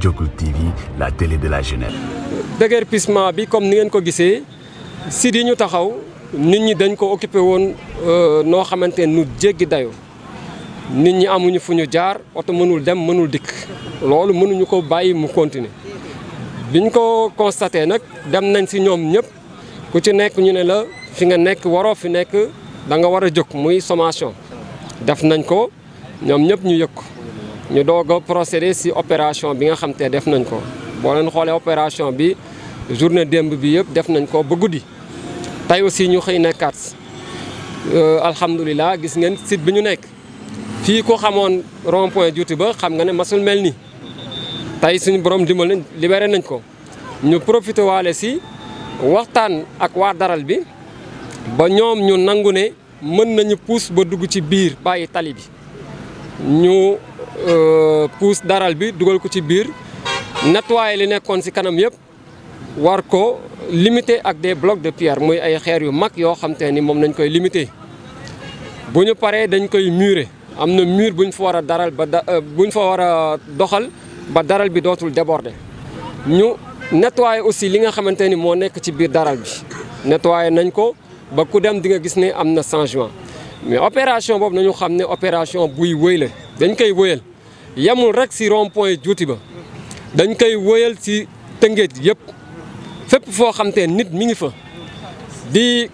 Jokul TV la télé de la jeunesse. déguerpissement bi comme ni ngeen ko gisee site yi ñu taxaw nit ñi dañ ko occupé woon noo xamante nu jéggi dayoo nit ñi amuñu fu ñu jaar oto mënul dem mënul dikk loolu mënuñu ko bàyyi mu continuer biñ ko constaté nag dem nañ si ñoom ñëpp ku ci nekk ñu ne la fi nga nekk waroo fi nekk da nga war a jóg muy sommation def nañ ko ñoom ñëpp ñu yëg ko ñu doog a procédé si opération bi nga xam te def nañ ko boo leen xoolee opération bi journée démb bi yëpp def nañ ko ba guddi tey aussi ñu xëy nekkaat alhamdulilah gis ngeen site bi ñu nekk fii ko xamoon rond point juuti ba xam nga ne masul mel ni tey suñu borom dimbal nañ libéré nañ ko ñu profité waale si waxtaan ak waa daral bi ba ñoom ñu nangu ne mën nañu puus ba dugg ci biir bàyyi tali bi ñu puus daral bi dugal ko ci biir nettoyer li nekkoon si kanam yëpp war ko limiter ak des blocs de pierre muy ay xeer yu mag yoo xam te ni moom nañ koy limiter bu ñu paree dañ koy murer am na mur bu ñu fa war a daral ba da bu ñu fa war a doxal ba daral bi dootul déborder ñu nettoyer aussi li nga xamante ni moo nekk ci biir daral bi nettoyer nañ ko ba ku dem di nga gis ne am na changement mais opération boobu nañu xam ne opération buy wëy la dañ koy wëyal yemul rek si rond point juuti ba dañ koy wëyal si tëngéej yëpp fépp foo xam te nit mi ngi fa di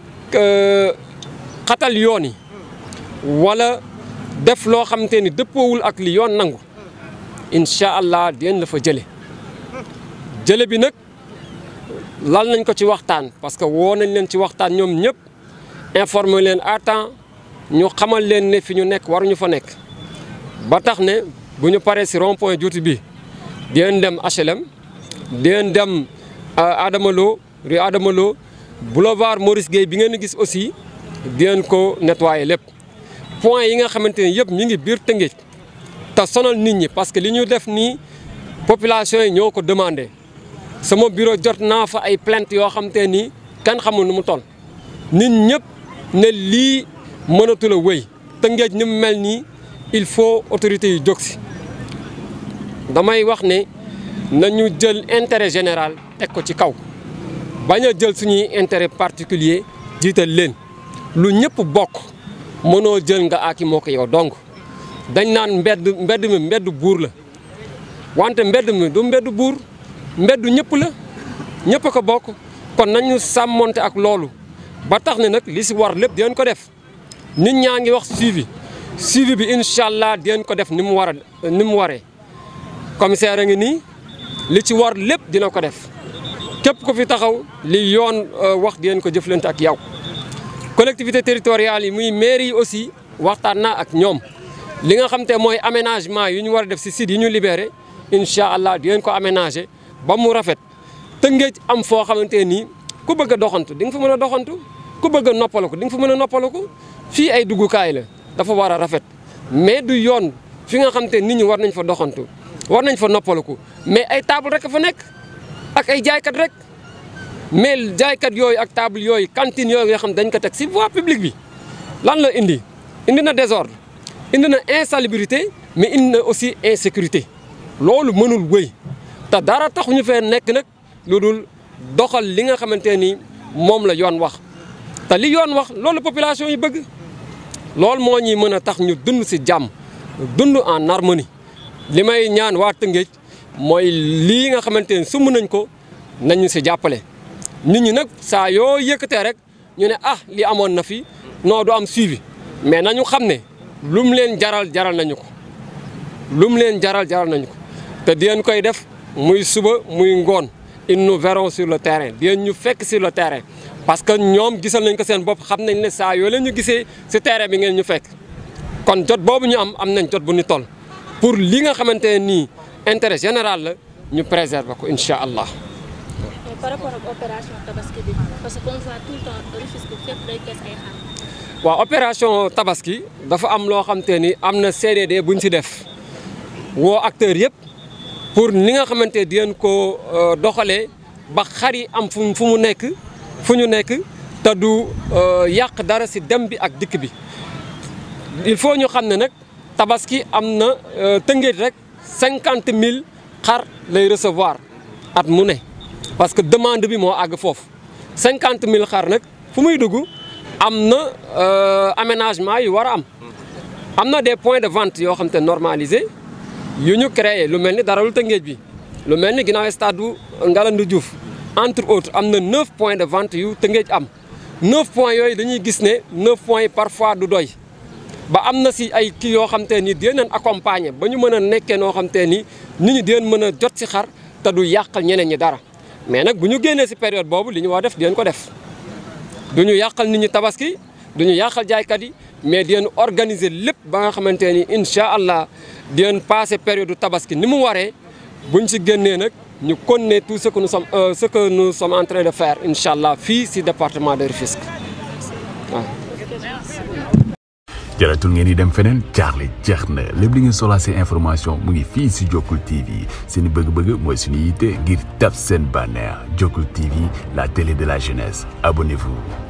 xatal yoon yi wala def loo xam te ni dëppoowul ak li yoon nangu incha allah dinañ la fa jële jële bi nag lal nañ ko ci waxtaan parce que woo nañ leen ci waxtaan ñoom ñëpp informer leen à temps ñu xamal leen ne fi ñu nekk waruñu fa nekk ba tax ne bu ñu paree si rond point juuti bi dinañ dem HLM dinañ dem Adama Lo rue Adama Lo boulevard Maurice Guèye bi ngeen gis aussi dinañ ko nettoyer lépp point yi nga xamante ne yëpp mi ngi biir Tëngéej te sonal nit ñi parce que li ñu def nii population yi ñoo ko demandé sama bureau jot naa fa ay plainte yoo xam te ni kenn xamul nu mu toll nit ñëpp ne lii mënatul a wéy Tëngéej ni mu mel nii il faut autorités yi jóg si damay wax ne nañu jël intérêt général teg ko ci kaw bañ a jël suñuy intérêt particulier jiital leen lu ñëpp bokk mënoo jël nga aaki moo ko yow donc dañ naan mbedd mbedd mi mbedd buur la wante mbedd mi du mbedd buur mbedd ñëpp la ñëpp a ko bokk kon nañu sàmmonte ak loolu ba tax ne nag li si war lépp dinañ ko def nit ñaa ngi wax suivi suivi bi incha allah dinañ ko def ni mu war a ni mu waree commissaire a ngi nii li ci war lépp dina ko def képp ko fi taxaw li yoon wax dinañ ko jëflante ak yow. collectivité territoriale yi muy mairie yi aussi waxtaan naa ak ñoom li nga xam te mooy aménagement yu ñu war a def si site yi ñu libéré incha allah dinañ ko aménager ba mu rafet Tëngéej am foo xamante nii ku bëgg a doxantu di nga fa mën a doxantu ku bëgg a noppaliku di nga fa mën a noppaliku fii ay duggukaay la dafa war a rafet mais du yoon fi nga xam te nit ñi war nañ fa doxantu war nañ fa noppaliku mais ay table rek fa nekk ak ay jaaykat rek mais jaaykat yooyu ak table yooyu cantine yooyu nga xam dañ ko teg si voie publique bi lan la indi indi na désordre indi na insalubrité mais indi na aussi insécurité loolu mënul wëy te dara taxuñu fee nekk nag lu dul doxal li nga xamante ni moom la yoon wax te li yoon wax loolu population yi bëgg loolu moo ñuy mën a tax ñu dund si jàmm dund en harmonie li may ñaan waa Tëngéej mooy lii nga xamante ni sumb nañ ko nañu si jàppale nit ñi nag saa yoo yëkkatee rek ñu ne ah li amoon na fi non du am suivi mais nañu xam ne lu mu leen jaral jaral nañu ko lu mu leen jaral jaral nañu ko te dinañ koy def muy suba muy ngoon ils nous verront sur le terrain dinañ ñu fekk sur le terrain parce que ñoom gisal nañ ko seen bopp xam nañ ne saa yoo leen ñu gisee si terrain bi ngeen ñu fekk kon jot boobu ñu am am nañ jot bu ñu toll pour li nga xamante ne nii intérêt général la ñu préserver ko incha allah. par rapport ak opération tabaski bi parce que comme ça tout le temps Rufisque fépp day kees ay xar. waaw opération tabaski dafa am loo xam te ni am na CDD bu ñu si def woo acteurs yëpp pour ni nga xamante di ngeen ko doxalee ba xar yi am fu fu mu nekk fu ñu nekk te du yàq dara si dem bi ak dikk bi il faut ñu xam ne nag tabaski am na tëngéej rek cinquante mille xar lay recevoir at mu ne parce que demande bi moo àgg foofu cinquante mille xar nag fu muy dugg am na aménagement yu war a am am na des points de vente yoo xam te normalisé yu ñu créé lu mel ni dara lu Tëngéej bi lu mel ni ginnaaw stade bu Ngalandou Diouf entre autres am na neuf points de vente yu Tëngéej am neuf points yooyu dañuy gis ne neuf points yi parfois du doy ba am na si ay kii yoo xam te ni dinañ accompagner ba ñu mën a nekkee noo xam te ni nit ñi dinañ mën a jot si xar te du yàqal ñeneen ñi dara mais nag bu ñu génnee si période boobu li ñu war def dinañ ko def du ñu yàqal nit ñi tabaski du ñu yàqal jaaykat yi mais dinañ organiser lépp ba nga xamante ni incha allah dinañ passé période tabaski ni mu waree buñ si génnee nag ñu continuer tout ce que nous sommes ce que nous sommes en train de faire incha allah fii si département de Rufisque waaw. jaratul ngeen di dem feneen jaaxle jeex na lépp li ngeen soxlaa seen information mu ngi fii si Jokkul TV seen bëgg-bëgg mooy suñu yitte ngir tab seen bànneex Jokkul TV la télé de la jeunesse abonnez-vous